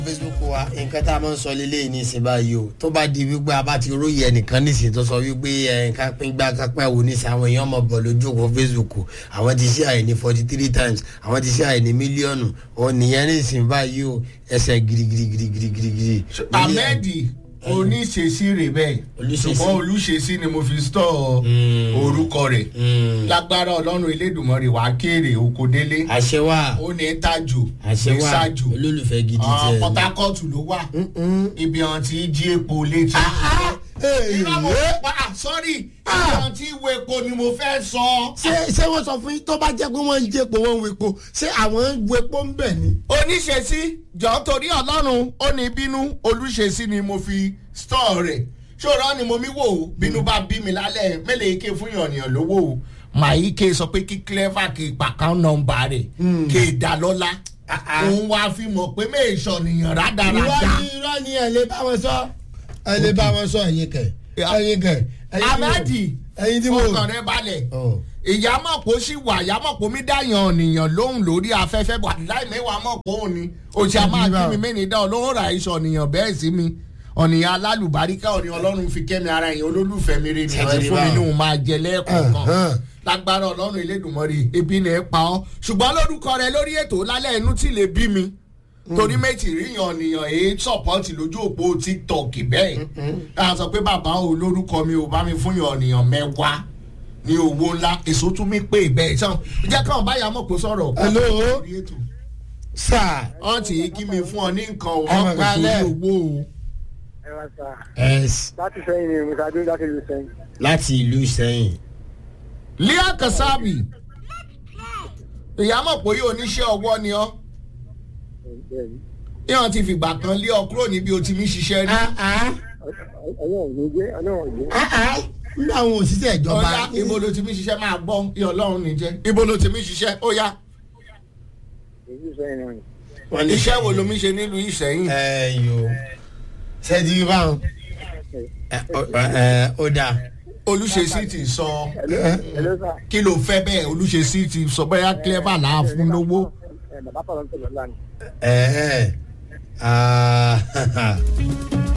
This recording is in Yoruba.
facebook wa nǹkan tá a máa ń sọ lélẹ́yìí ní ìsìn báyìí o tó bá di wípé a bá ti róye ẹnìkan nísìnyí tó sọ wípé ẹnìkan pín gbá kápẹ́ wo nísìnyí àwọn èèyàn mọ̀ bọ̀ lójú òkú facebook àwọn ti ṣe àìní forty three times àwọn ti ṣe àìní mílíọ̀nù òun nìyẹn nísìnyí báyìí o ẹsẹ̀ girigirigirigirigiri. ahmed oníṣesí rè bẹ́ẹ̀ Olúṣesí. ṣùgbọ́n olùṣesí ni mo fi stọ̀ orúkọ rẹ̀ lágbára ọlọ́run elédùnmọ́rè wàá kéré oko délé àṣẹ wa ó ní tájò àṣẹ ní wa ṣájò olólùfẹ́ gidi Ah, tiẹ̀ port ni. harcourt ló wà ibi àwọn tí jí epo létí. Hey, irọ́ mo yeah. pa ah, sorry ibi àwọn tí wo epo ni mo fẹ́ sọ. ṣé ṣé wọ́n sọ fún yín tó bá jẹ́ pé wọ́n ń jẹ́ epo wọ́n ń wo epo ṣé àwọn ń wo epo ń bẹ̀ ni. oníṣesí jọ torí ọlọ́run ó ní bínú olùṣesí ni mo fi stọ̀ rẹ̀ ṣòro ni mo mi wò ó bínú bá bí mi lálẹ́ mélòó ike fún yànnìyàn lówó o màá ké sọ pé kí clever kí pàkán nọmba rẹ̀ kí dá lọ́lá òun wá fi mọ̀ pé méèṣọ̀ nìyàn irọ́ rádaràda. ni irọ́ ni ẹ̀ lè bá wọn sọ ẹ̀ lè bá wọn sọ ẹ̀yin kẹ̀ ẹ̀yin kẹ̀ ẹ̀yin tí mo- amadi ẹ̀yin tí mo. fọkàn rẹ balẹ̀ Oh. ìyámọ̀pọ̀ sì wà ìyámọ̀pọ̀ mi dáyàn ọ̀nìyàn lóhùn lórí afẹ́fẹ́ bọ̀ láì mẹ́wàá mọ̀pọ̀ òun ni òsì a máa kí mi mẹ́ni dá ọlọ́run ra iṣẹ́ ọ̀nìyàn bẹ́ẹ̀ sí mi ọ̀nìyàn alálùbáríkà ọ̀nìyàn ọlọ́run fi kẹ́mi ara yẹn olólùfẹ́ mi rè nìyẹn Ṣètìlí fún mi báwọn. ní òun máa jẹ lẹ́ẹ̀kọ̀ọ̀kan Uh-huh. lágbára ọlọ́run elédùnmọ́rì ebi ni ẹ pa ọ́ ṣùgbọ́n lórúkọ rẹ lórí ètò lálẹ́ inú tí lè bí mi torí méjì ríyan ọ̀nìyàn èyí sọ̀pọ́tì lójú òpó tiktok bẹ́ẹ̀ a sọ pé bàbá o lórúkọ mi ò bá mi fún yan ọ̀nìyàn mẹ́wàá ní owó ńlá èso tún mi pé bẹ́ẹ̀ sàn jẹ́ káwọn báyà mọ̀ pé sọ̀rọ̀ kó Hello? lórí ètò sáà wọ́n ti kí mi fún ọ ní nǹkan o Ẹ wọ́n mọ̀ pè sórí kálẹ̀. owó o. ẹ wá sá ẹ̀s láti sẹ́yìn ni musa dúró láti lu sẹ́yìn. láti ìlú sẹ́yìn. lia kasabi ìyá mọ̀ pé yóò níṣẹ́ ọwọ́ ni ọ́ bẹ́ẹ̀ni yíyan ti fìgbà kan lé ọ kúrò níbi o ti mi ṣiṣẹ́ rí. ọlọ́run ní jẹ́ ọlọ́run ní. nínú àwọn òṣìṣẹ́ ìjọba. ọ̀ya ibo ló ti mi ṣiṣẹ́ máa gbọ́ iye ọlọ́run ní jẹ́ ibo ló ti mi ṣiṣẹ́ ó yá èyí sẹ́yìn náà ni. wọ́n ní iṣẹ́ wo ló mi ṣe nílùú ìṣẹ́yìn. ẹ yo ṣẹ́ẹ́dì bí báwọn. ẹ ẹ ó dáa. olùṣesí ti sọ hello sá. kí ló fẹ́ bẹ́ẹ̀ olùṣesí ti sọ bẹ́ẹ̀ clever là á fún lówó. ẹ bàbá pàrọ̀ ń tẹ̀lé ọ̀la ni. ẹ ẹ ah,